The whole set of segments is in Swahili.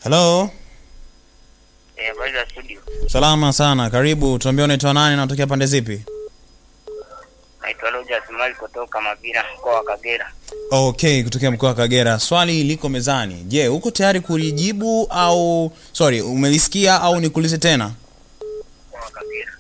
Hello. Eh, habari za studio. Salama sana. Karibu. Tuambie unaitwa nani na unatokea pande zipi? Naitwa Rogers Mali kutoka Mabira, mkoa wa Kagera. Okay, kutokea mkoa wa Kagera. Swali liko mezani. Je, uko tayari kulijibu au sorry, umelisikia au nikuulize tena? Mkoa wa Kagera.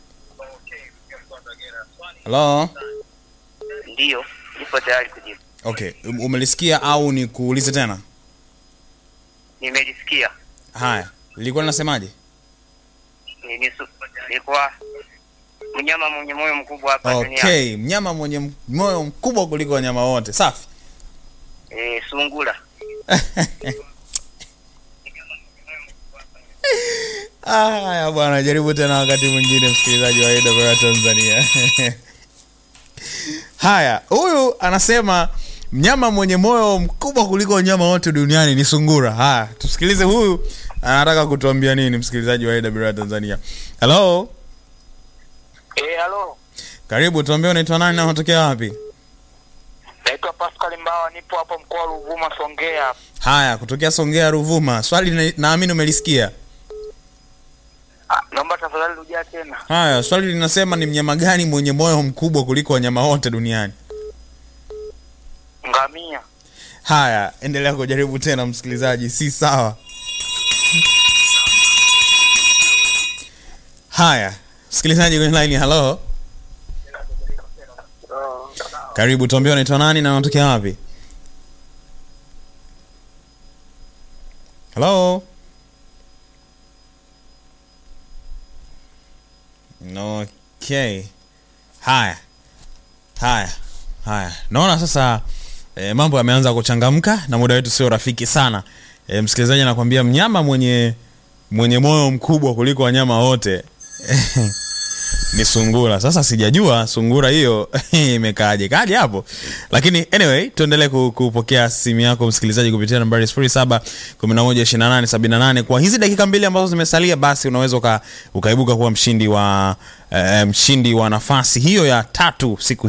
Hello. Ndiyo, nipo tayari kujibu. Okay, um- umelisikia au nikuulize tena? Nimelisikia. Haya, lilikuwa linasemaje? Ni nisu, nilikuwa mnyama mwenye moyo mkubwa hapa duniani. Okay, mnyama mwenye m- moyo mkubwa kuliko wanyama wote. Safi. Eh, sungura. Haya bwana, jaribu tena wakati mwingine, msikilizaji wa AWR Tanzania. Haya, huyu anasema mnyama mwenye moyo mkubwa kuliko wanyama wote duniani ni sungura. Haya, tusikilize huyu anataka kutuambia nini, msikilizaji wa AWR Tanzania. Hello, Eh, halo. karibu, tuambie unaitwa nani na unatokea wapi? Naitwa Pascal Mbawa, nipo hapo mkoa wa Ruvuma, Songea. Haya, kutokea Songea, Ruvuma. Swali na- naamini umelisikia. Ah, naomba tafadhali rudia tena. Haya, swali linasema ni mnyama gani mwenye moyo mkubwa kuliko wanyama wote duniani? Ngamia. Haya, endelea kujaribu tena msikilizaji, si sawa. Haya, msikilizaji kwenye line, hello, karibu, tuambie unaitwa nani na unatokea wapi? Hello. Okay. Haya. Haya. Haya. Naona sasa e, mambo yameanza kuchangamka na muda wetu sio rafiki sana. E, msikilizaji anakuambia mnyama mwenye mwenye moyo mkubwa kuliko wanyama wote ni sungura. Sasa sijajua sungura hiyo imekaaje kaje hapo, lakini anyway, tuendelee ku- kupokea simu yako msikilizaji kupitia nambari 07112878 kwa hizi dakika mbili ambazo zimesalia, basi unaweza uka, ukaibuka kuwa mshindi wa eh, mshindi wa nafasi hiyo ya tatu siku